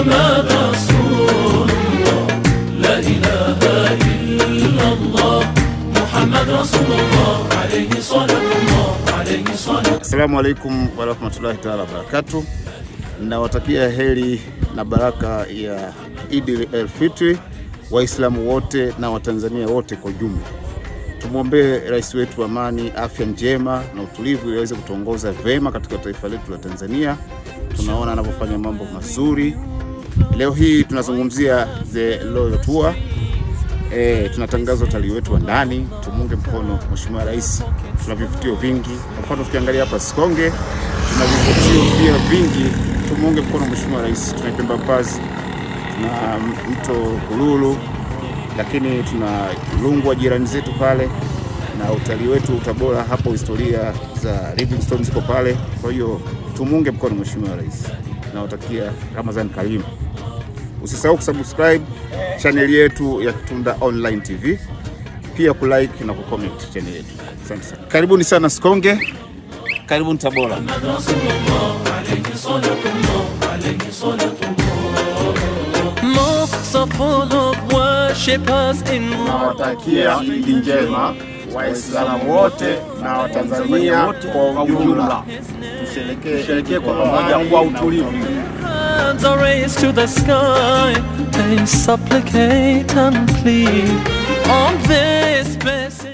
محمد رسول الله لا إله إلا الله محمد رسول الله عليه صلاة الله عليه صلاة Assalamu alaikum warahmatullahi taala wabarakatu. Nawatakia heri na baraka ya Idi el Fitri Waislamu wote na Watanzania wote kwa ujumla. Tumwombee rais wetu amani, afya njema na utulivu ili aweze kutuongoza vema katika taifa letu la Tanzania. Tunaona anavyofanya mambo mazuri. Leo hii tunazungumzia the Royal Tour. E, tunatangaza utalii wetu wa ndani, tumunge mkono Mheshimiwa Rais. Tuna vivutio vingi, kwa mfano tukiangalia hapa Sikonge tuna vivutio pia vingi, tumuunge mkono Mheshimiwa Rais. Tuna Pemba Pass, tuna mto Kululu, lakini tuna Rungwa jirani zetu pale, na utalii wetu utabora hapo, historia za Livingstone ziko pale. Kwa hiyo tumuunge mkono Mheshimiwa Rais. Nawatakia Ramadhan karimu. Usisahau kusubscribe chaneli yetu ya Kitunda Online TV, pia kulike na kucomment channel yetu. Asante sana, karibuni sana Sikonge, karibuni Tabora. رسول الله عليه صلاة الله عليه صلاة الله Mosques are full of worshippers in Nawatakia Idi njema Waislamu wote na Watanzania kwa ujumla. Tusherekee kwa pamoja kwa utulivu. hands are raised to the sky. They supplicate and plead on this blessed